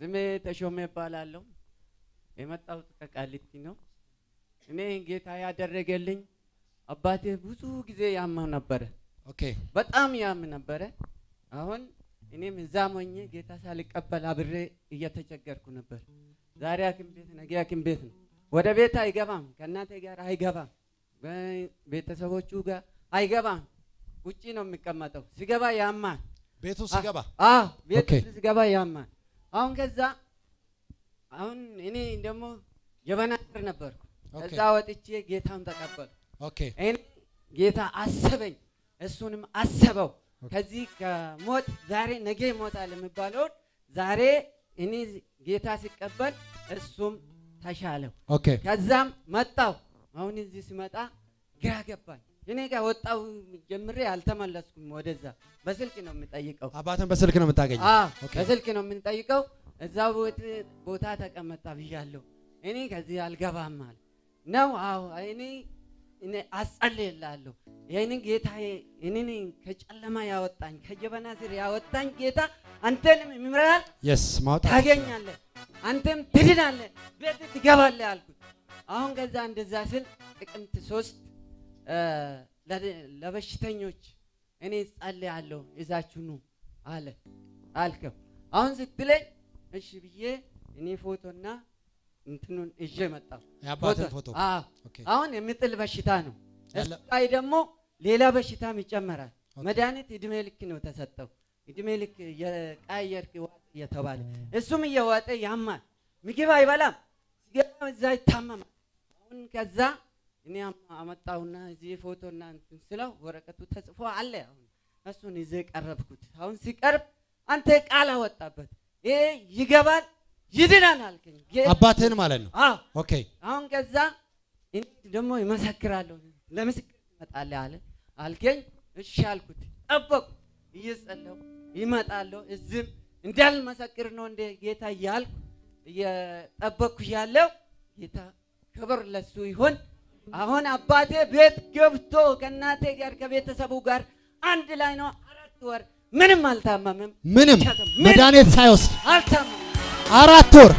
ስሜ ተሾመ እባላለሁ። የመጣሁት ከቃሊቲ ነው። እኔ ጌታ ያደረገልኝ አባቴ ብዙ ጊዜ ያመው ነበረ፣ ኦኬ በጣም ያም ነበረ። አሁን እኔም እዛም ሆኜ ጌታ ሳልቀበል አብሬ እየተቸገርኩ ነበር። ዛሬ ሐኪም ቤት ነገ ሐኪም ቤት ነው። ወደ ቤት አይገባም፣ ከእናቴ ጋር አይገባም፣ ቤተሰቦቹ ጋር አይገባም። ውጪ ነው የሚቀመጠው። ሲገባ ያማል። ቤቱ ሲገባ አዎ ቤት ኦኬ። ውስጥ ሲገባ ያማል። አሁን ከዛ አሁን እኔ ደግሞ ጀበና ስር ነበርኩ። ኦኬ። ከዛ ወጥቼ ጌታን ተቀበልኩ። ኦኬ እኔ ጌታ አሰበኝ፣ እሱንም አሰበው። ከዚህ ከሞት ዛሬ ነገ ይሞታል የሚባለውን ዛሬ እኔ ጌታ ሲቀበል እሱም ተሻለው። ኦኬ ከዛም መጣው። አሁን እዚህ ሲመጣ ግራ ገባኝ። እኔ ጋር ወጣው ጀምሬ አልተመለስኩም ወደዛ። በስልክ ነው የምጠይቀው። አባትን በስልክ ነው የምታገኘው? አዎ ኦኬ። በስልክ ነው የምንጠይቀው። እዛ ቦት- ቦታ ተቀመጣ ብያለሁ። እኔ ከዚህ አልገባም አለ ነው። አዎ እኔ እኔ አጸልይልሃለሁ። ይህን ጌታ እኔን ከጨለማ ያወጣኝ ከጀበና ስር ያወጣኝ ጌታ አንተንም ይምራል፣ የስ ማውጣት ታገኛለህ፣ አንተም ትድናለህ፣ ቤት ትገባለህ አልኩት። አሁን ከዛ እንደዛ ስል ጥቅምት ሶስት እ፣ ለ- ለበሽተኞች እኔ ጸልያለሁ ይዛችሁ ኑ አለ አልከው። አሁን ስትለኝ እሺ ብዬ እኔ ፎቶና እንትኑን ይዤ መጣሁ። የአባትን ፎቶ አዎ። ኦኬ አሁን የሚጥል በሽታ ነው። ያለ- እሱ ላይ ደግሞ ሌላ በሽታም ይጨመራል። ኦኬ። መድኃኒት እድሜ ልክ ነው ተሰጠው። እድሜ ልክ የቀያየርክ ዋጥ እየተባለ እሱም እየዋጠ ያማል። ምግብ አይበላም። ሲገባ እዛ ይታመማል። አሁን ከዛ እኔ አም- አመጣሁና እዚህ ፎቶና እንትን ስለው ወረቀቱ ተጽፎ አለ። አሁን እሱን ይዤ ቀረብኩት። አሁን ሲቀርብ አንተ ቃል አወጣበት። ይሄ ይገባል ይድናል አልከኝ። ጌታ- አባትህን ማለት ነው። አዎ ኦኬ አሁን ከዛ እኔ ደግሞ ይመሰክራለሁ ለምስክር ትመጣለህ አለ አልከኝ። እሺ አልኩት። ጠበቁ እየጸለሁ ይመጣለሁ እዝም እንዳልመሰክር ነው እንደ ጌታ እያልኩ እየጠበቅኩ ያለው ጌታ ክብር ለሱ ይሁን። አሁን አባቴ ቤት ገብቶ ከእናቴ ጋር ከቤተሰቡ ጋር አንድ ላይ ነው። አራት ወር ምንም አልታመምም። ምንም ምን- መድኃኒት ሳይወስድ አልታመምም። አራት ወር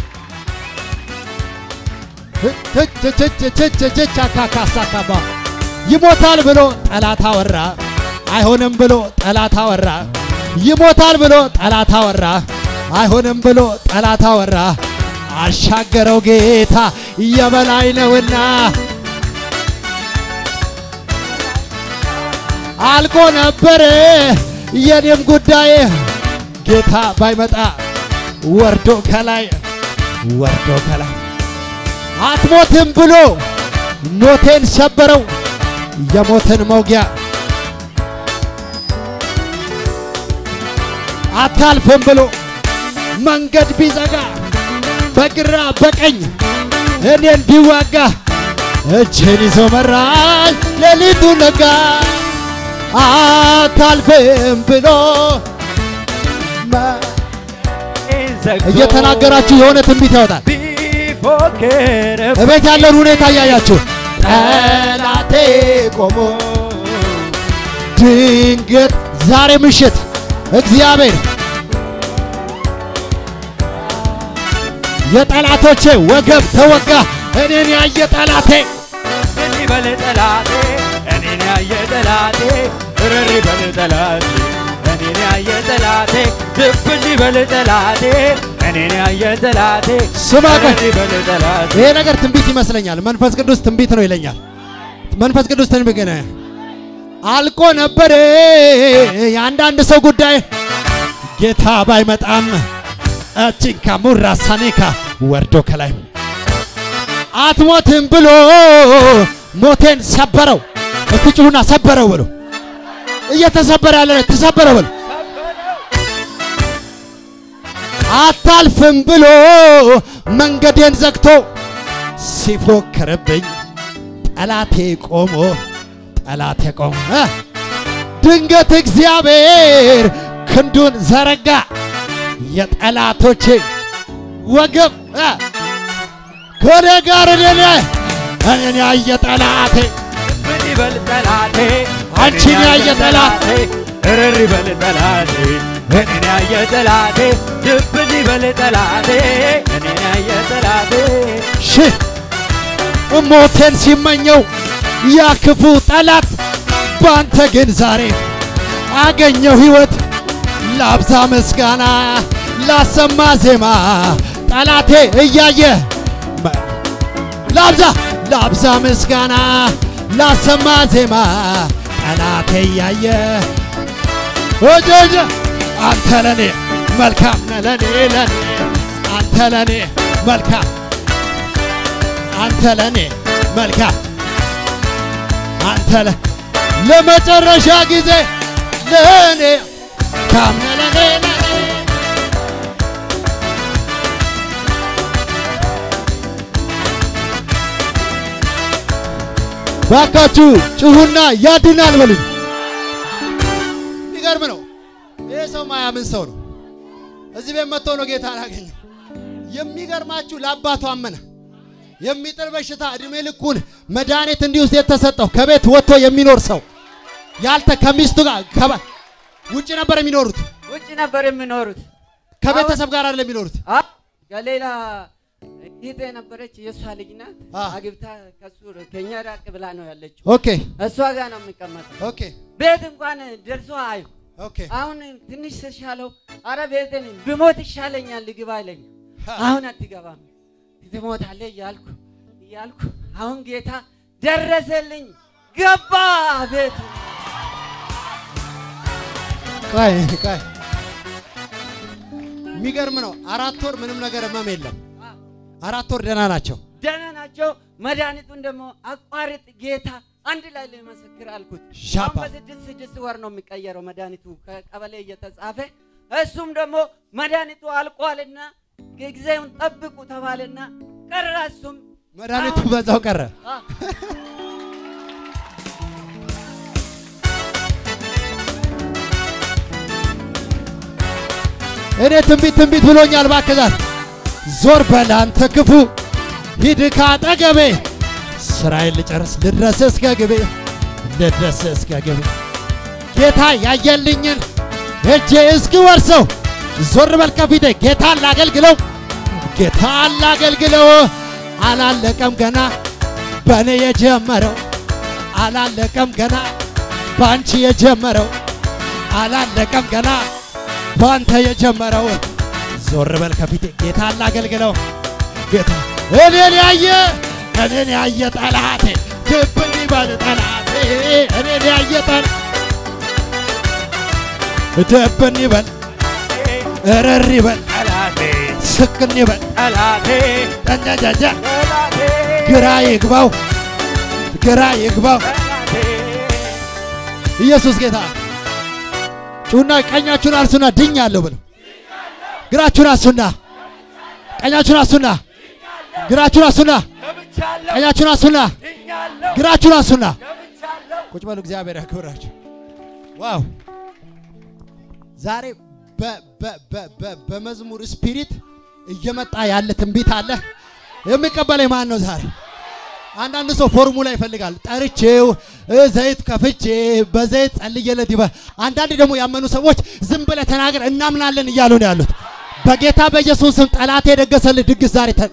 ቻካካሳካባ ይሞታል ብሎ ጠላት አወራ። አይሆንም ብሎ ጠላት አወራ። ይሞታል ብሎ ጠላት አወራ። አይሆንም ብሎ ጠላት አወራ። አሻገረው ጌታ የበላይ ነውና አልቆ ነበረ የኔም ጉዳይ ጌታ ባይመጣ ወርዶ ከላይ ወርዶ ከላይ አትሞትም ብሎ ሞቴን ሰበረው የሞትን መውጊያ አታልፍም ብሎ መንገድ ቢዘጋ በግራ በቀኝ እኔን ቢዋጋ እጄን ይዞ መራኝ ሌሊቱ ነጋ አታልፍም ብሎ መ- እየተናገራችሁ የሆነ ትንቢት ያወጣል። እቤት ያለውን ሁኔታ እያያችሁ ጠላቴ ቆሞ ድንገት ዛሬ ምሽት እግዚአብሔር የጠላቶቼ ወገብ ተወጋ። እኔን ያየ ጠላቴ እኔ በል ጠላቴ እኔን ያየ ጠላቴ እረሪ በል ጠላቴ እኔን ያየ ጠላቴ ድብን በል ጠላቴ እኔን ያየ ጠላቴ ስማ ቆይ። እረሪ በል ጠላቴ ይሄ ነገር ትንቢት ይመስለኛል። መንፈስ ቅዱስ ትንቢት ነው ይለኛል። መንፈስ ቅዱስ ትንቢት ግን አልቆ ነበር የአንዳንድ ሰው ጉዳይ ጌታ ባይመጣም እቺንካ ሙራ ሳኔካ ወርዶ ከላይ አትሞትም ብሎ ሞቴን ሰበረው። እስቲ ጩሁና ሰበረው ብሎ እየተሰበረ ያለ ነው፣ ተሰበረ ብሎ አታልፍም ብሎ መንገዴን ዘግቶ ሲፎክርብኝ ጠላቴ ቆሞ ጠላቴ ቆሞ እ ድንገት እግዚአብሔር ክንዱን ዘረጋ የጠላቶቼ ወገብ እ ከኔ ጋር እኔን እኔን ያየ ጠላቴ ድብን በል ጠላቴ አንቺን ያየ ጠላቴ እረሪ በል ጠላቴ እኔን ያየ ጠላቴ ድብን ይበል ጠላቴ እኔን ያየ ጠላቴ ሺህ ሞቴን ሲመኘው ያ ክፉ ጠላት ባንተ ግን ዛሬ አገኘው ሕይወት ላብዛ ምስጋና ላሰማ ዜማ ጠላቴ እያየ መ- ላብዛ ላብዛ ምስጋና ላሰማ ዜማ ጠላቴ እያየ ወጀጀ አንተ ለኔ መልካም ነህ ለኔ ለኔ አንተ ለኔ መልካም አንተ ለኔ መልካም አንተ ለ ለመጨረሻ ጊዜ ለኔ መልካም ነህ ለኔ ለኔ ባካችሁ ጩሁና ያድናል በሉኝ። የሚገርም ነው። ይሄ ሰው ማያምን ሰው ነው። እዚህ ቤት መጥቶ ነው ጌታ አላገኘው። የሚገርማችሁ ለአባቱ አመነ። የሚጥል በሽታ እድሜ ልኩን መድኃኒት እንዲውስ የተሰጠው ከቤት ወጥቶ የሚኖር ሰው ያልተ ከሚስቱ ጋር ከባ- ውጭ ነበር የሚኖሩት። ውጭ ነበር የሚኖሩት። ከቤተሰብ ጋር አይደለም የሚኖሩት። አ ከሌላ እህቴ ነበረች፣ የእሷ ልጅ ናት። አ። አግብታ ከሱ ከኛ ራቅ ብላ ነው ያለችው። ኦኬ እሷ ጋር ነው የሚቀመጠው። ኦኬ ቤት እንኳን ደርሶ አዩ። ኦኬ አሁን ትንሽ ስሻለው አረ ቤትን ብሞት ይሻለኛል ልግባ አለኝ። አሁን አትገባም ትሞታለህ እያልኩ እያልኩ አሁን ጌታ ደረሰልኝ። ገባ ቤት ቆይ ቆይ የሚገርም ነው። አራት ወር ምንም ነገር ህመም የለም። አራት ወር ደህና ናቸው። ደህና ናቸው። መድኃኒቱን ደግሞ አቋርጥ ጌታ አንድ ላይ ልመሰክር አልኩት። ሻባ። አሁን በስድስት ስድስት ወር ነው የሚቀየረው መድኃኒቱ ከቀበሌ እየተጻፈ እሱም ደግሞ መድኃኒቱ አልቋልና ጊዜውን ጠብቁ ተባለና ቀረ። እሱም መድኃኒቱ በዛው ቀረ። አ፣ እኔ ትንቢት ትንቢት ብሎኛል። ባከዛት ዞር በል አንተ ክፉ ሂድ ካጠገቤ ስራዬን ልጨርስ ልድረስ እስከ ግቤ ልድረስ እስከ ግቤ ጌታ ያየልኝን እጄ እስኪወርሰው ዞር በል ከፊቴ ጌታን ላገልግለው ጌታን ላገልግለው አላለቀም ገና በእኔ የጀመረው አላለቀም ገና በአንቺ የጀመረው አላለቀም ገና በአንተ የጀመረው ዞር በል ከፊቴ ጌታን ላገልግለው ጌታ እኔን ያየ እኔን ያየ ጠላቴ ድብን ይበል ጠላቴ እኔን ያየ ጠላ ድብን ይበል እረር ይበል ጠላቴ ስክን ይበል ጠላቴ ጠንጃጃጃ ጠላቴ ግራ ይግባው ግራ ይግባው ጠላቴ ኢየሱስ ጌታ ጩና ቀኛችሁን አንሱና ድኛለሁ ብለው ግራችሁን አንሱና ቀኛችሁን አንሱና ግራችሁን አንሱና ገብቻለሁ ቀኛችሁን አንሱና ድኛለሁ ግራችሁን አንሱና ገብቻለሁ ቁጭ በሉ። እግዚአብሔር ያክብራችሁ። ዋው ዛሬ በ- በ- በ- በ- በመዝሙር ስፒሪት እየመጣ ያለ ትንቢት አለ። የሚቀበለኝ ማን ነው ዛሬ? አንዳንድ ሰው ፎርሙላ ይፈልጋል። ጠርቼው እ ዘይት ከፍቼ በዘይት ጸልየለት ይበል። አንዳንድ ደግሞ ያመኑ ሰዎች ዝም ብለህ ተናገር እናምናለን እያሉ ነው ያሉት። በጌታ በኢየሱስ ስም ጠላቴ የደገሰልህ ድግስ ዛሬ ተ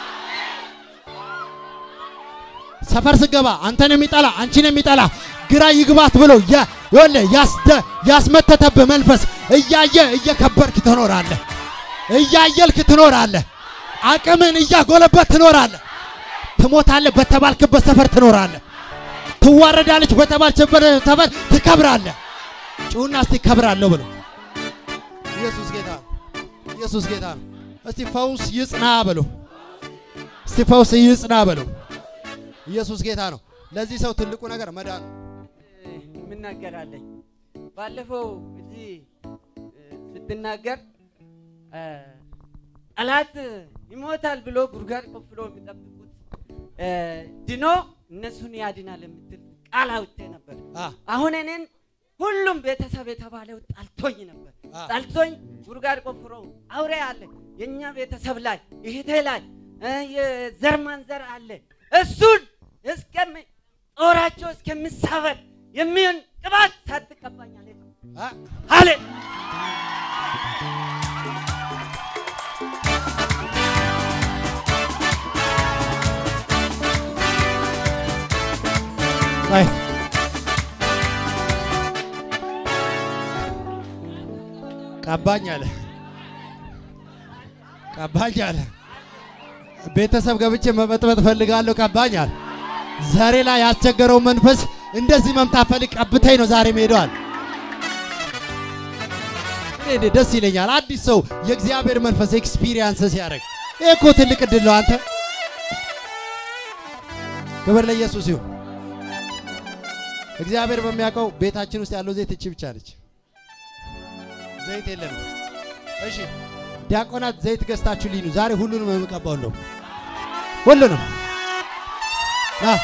ሰፈር ስገባ አንተን የሚጠላ አንቺን የሚጠላ ግራ ይግባት ብሎ ያ- ይኸውልህ ያስደ- ያስመተተብህ መንፈስ እያየ እየከበርክ ትኖራለህ። እያየልክ ትኖራለህ። አቅምን እያጎለበት ትኖራለህ። ትሞታለህ በተባልክበት ሰፈር ትኖራለህ። ትዋረዳለች በተባልችበት ሰፈር ትከብራለህ። ጩሁና እስቲ ከብራለሁ ብሎ ኢየሱስ ጌታ ነው። ኢየሱስ ጌታ ነው። እስቲ ፈውስ ይጽና በሎ። እስቲ ፈውስ ይጽና በሎ። ኢየሱስ ጌታ ነው። ለዚህ ሰው ትልቁ ነገር መዳን ነው። የምናገራለኝ ባለፈው እዚህ እ፣ ስትናገር እ፣ ጠላት ይሞታል ብሎ ጉድጓድ ቆፍሮ የሚጠብቁት እ፣ ድኖ እነሱን ያድናል የምትል ቃል አውጥቴ ነበር። አ አሁን እኔን ሁሉም ቤተሰብ የተባለው ጣልቶኝ ነበር። አ ጣልቶኝ ጉድጓድ ቆፍሮ አውሬ አለ የእኛ ቤተሰብ ላይ እህቴ ላይ እ፣ የዘር ማንዘር አለ እሱን እስከሚ ጦራቸው እስከሚሳበር የሚሆን ቅባት ሳትቀባኛል አ አለ አይ ቀባኝ አለ ቀባኝ አለ። ቤተሰብ ገብቼ መበጥበጥ ፈልጋለሁ። ቀባኝ አለ። ዛሬ ላይ ያስቸገረው መንፈስ እንደዚህ መምጣት ፈልግ ቀብተኝ ነው ዛሬ ሄደዋል። እኔ ደስ ይለኛል። አዲስ ሰው የእግዚአብሔር መንፈስ ኤክስፒሪየንስ ሲያደርግ ይሄ እኮ ትልቅ እድል ነው። አንተ ክብር ለኢየሱስ ይሁን። እግዚአብሔር በሚያውቀው ቤታችን ውስጥ ያለው ዘይት እቺ ብቻ ነች። ዘይት የለንም። እሺ ዲያቆናት ዘይት ገዝታችሁ ልኝ ዛሬ ሁሉንም የምቀባው ነው። ሁሉንም ና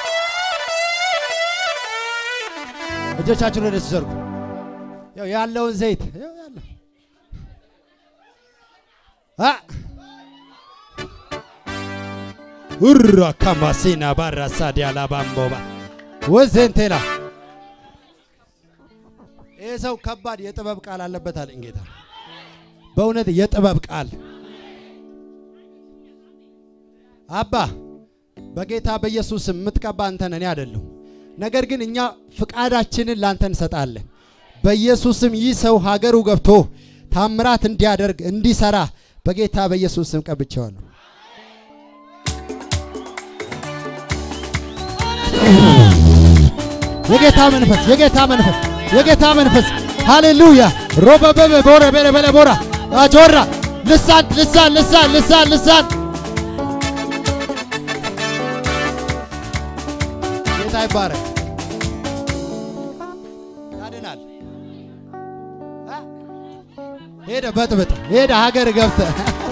እጆቻችሁን ወደ እሱ ዘርጉ። ያው ያለውን ዘይት ያው ያለው አ ኡራ ካማሲና ባራሳ ዲያላ ባምቦባ ወዘንቴላ ይህ ሰው ከባድ የጥበብ ቃል አለበት አለኝ ጌታ። በእውነት የጥበብ ቃል አባ በጌታ በኢየሱስ ስም የምትቀባ አንተ ነህ፣ እኔ አይደለሁ። ነገር ግን እኛ ፍቃዳችንን ላንተ እንሰጣለን። በኢየሱስ ስም ይህ ሰው ሀገሩ ገብቶ ታምራት እንዲያደርግ እንዲሰራ በጌታ በኢየሱስ ስም ቀብቼዋለሁ። የጌታ መንፈስ የጌታ መንፈስ የጌታ መንፈስ ሃሌሉያ ሮበበበ ቦረ በለ በለ ቦራ አጆራ ልሳን ልሳን ልሳን ልሳን ልሳን ጌታ ይባረክ። ያድናል። አ? ሄደ በጥብጥ ሄደ ሀገር ገብተ